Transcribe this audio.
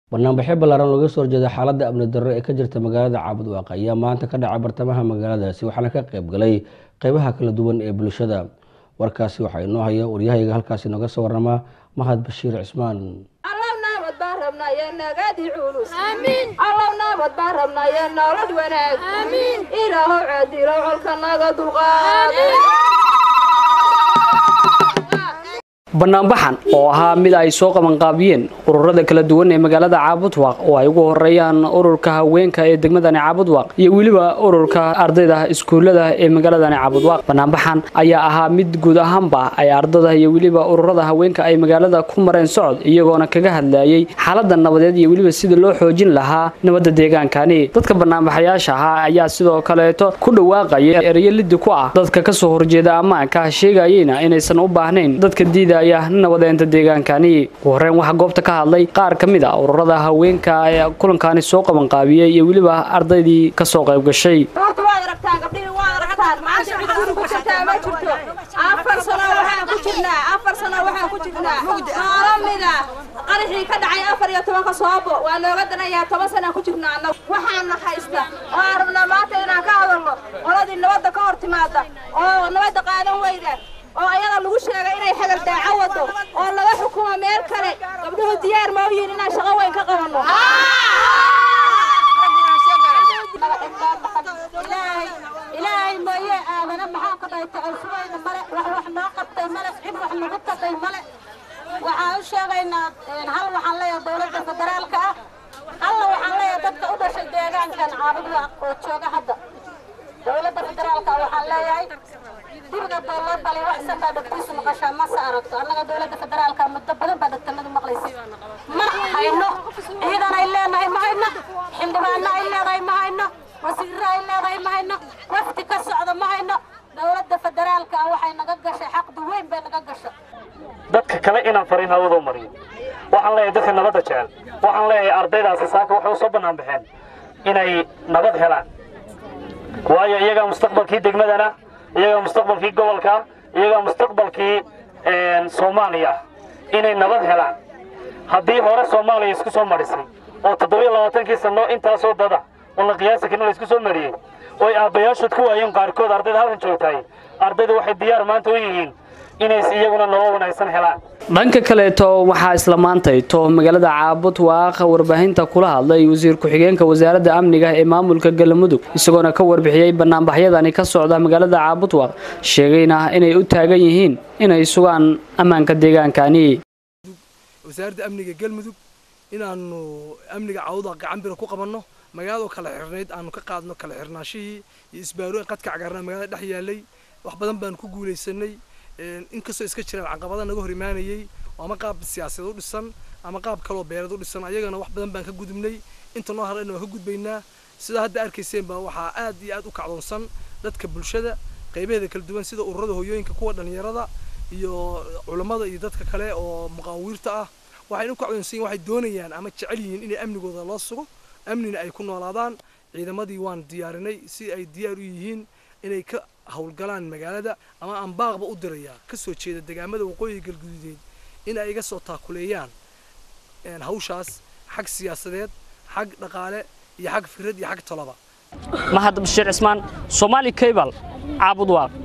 banaanbaxyo ballaaran looga soo horjeeda xaaladda amni darro ee ka jirta magaalada caabudwaaq ayaa maanta ka dhacay bartamaha magaaladaasi waxaana ka qayb galay qeybaha kala duwan ee bulshada warkaasi waxaa inoo haya waryahayaga halkaasi nooga soo warama mahad bashiir cismaan allow nabad baan rabnaye nagadi culus allow nabad baan rabnaye nolol wanaag ilaahow ceedilo colka naga dulqaad banaanbaxan oo ahaa mid ay soo qabanqaabiyeen ururada kala duwan ee magaalada caabudwaaq oo ay ugu horeeyaan ururka haweenka ee degmadani caabudwaaq iyo weliba ururka ardayda iskuulada ee magaaladani caabudwaaq banaanbaxan ayaa ahaa mid guud ahaanba ay ardada iyo weliba ururada haweenka ay magaalada ku mareen socod iyagoona kaga hadlayay xaalada nabadeed iyo weliba sida loo xoojin lahaa nabadda deegaankani dadka banaanbaxayaasha ahaa ayaa sidoo kaleeto ku dhawaaqaya ereyo lidi ku ah dadka kasoo horjeeda ammaanka sheegayeyna inaysan u baahnayn dadka diida nabadeenta deegaankani ugu horreyn waxaa goobta ka hadlay qaar ka mid a ururada haweenka ee kulankaani soo qabanqaabiyey iyo weliba ardaydii kasoo qayb gashay horta waad aragtaan gabdhihii waad aragtaan maanta cid guri ku jirtaa ma jirto afar sano waxaan ku jirnaa afar sano waxaan ku jirnaa noolo mida qaraxii ka dhacay afar iyo tobanka soobo waa nooga danayaa toban sanaan ku jirnaa annagu waxaana haysta oo aan rabnaa maanta inaan ka hadalno qoladii nabadda ka hor timaada oo nabadda qaadan weyda oo ayada lagu sheegay inay xagal daaco wado oo laga xukumo meel kale gabdhuhu diyaar ma u yihiin inaan shaqo weyn ka qabanno ilaahay mooye aadana maxaa ka dhahay tacalsumayna male wax wax noo qabtay male cid wax nagu qabtay male waxaan u sheegaynaa hal waxaan leeyahay dowladda federaalka ah halla waxaan leeyahay dadka u dhashay deegaankan caabudwaaq oo jooga hadda dowladda federaalka waxaan leeyahay dibga dowloo dhalay wax sanbaa dhagtiisu maqashaa mase aragto annaga dowladda federaalka muddo badan baa dhagtanadu maqlaysa ma hayno ciidan ay leenahay ma hayno xildhibaano ay leedahay ma hayno wasiirro ay leedahay ma hayno wafdi ka socda ma hayno dowladda federaalka waxay naga gashay xaqdu weyn bay naga gashay dadka kale inaan fariin hawada mariyo waxaan leeyahay dadka nabadda jecel waxaan leeyahay ardaydaasi saaka waxay u soo bannaan baxeen inay nabad helaan waayo iyagaa mustaqbalkii degmadana iyagaa mustaqbalkii gobolka iyagaa mustaqbalkii soomaaliya inay nabad helaan haddii hore soomaaliya isku soo marisay oo toddobiyo labaatankii sanno intaasoo dada oo la qiyaasi karin la isku soo mariyey ooy aabbayaashood ku waayeen qaarkood ardayda halkan joogtahay ardaydu waxay diyaar maanta u yihiin inay iyaguna nolol wanaagsan helaan dhanka kaleeto waxaa isla maantayto magaalada caabud waaqa warbaahinta kula hadlay wasiir ku-xigeenka wasaaradda amniga ee maamulka galmudug isagoona ka warbixiyey banaanbaxyadani ka socda magaalada caabudwaaq sheegayna inay u taagan yihiin inay sugaan ammaanka deegaankani wasaaradda amniga galmudug inaanu amniga caawudwaaq gacan bira ku qabanno magaalado kala xirnayd aanu ka qaadno kala xirnaashihii iyo isbaarooyin qadka cagaarnaa magaalada dhex yaalay wax badan baanu ku guulaysanay inkastoo iska jiraan caqabada naga hor imaanayay ama qaab siyaasadeed u dhisan ama qaab kaloo beereed u dhisan ayagana wax badan baan ka gudubnay inta noo harayna waan ka gudbaynaa sidaa hadda arkayseen baa waxaa aad iyo aad u kacdoonsan dadka bulshada qaybaheeda kala duwan sida ururada hooyooyinka kuwa dhalinyarada iyo culammada iyo dadka kale oo muqaawiirta ah waxayna u kacdoonsan yihin waxay doonayaan ama jecel yihiin inay amnigooda loo sugo amnina ay ku noolaadaan ciidamadii waan diyaarinay si ay diyaar u yihiin inay ka howlgalaan magaalada ama aan baaqba u dirayaa ka soo jeeda degaamada waqooyiga galguduudeed in ay iga soo taakuleeyaan hawshaas xag siyaasadeed xag dhaqaale iyo xag fikrad iyo xag tolaba mahad bashiir cismaan soomaali cable caabud waaq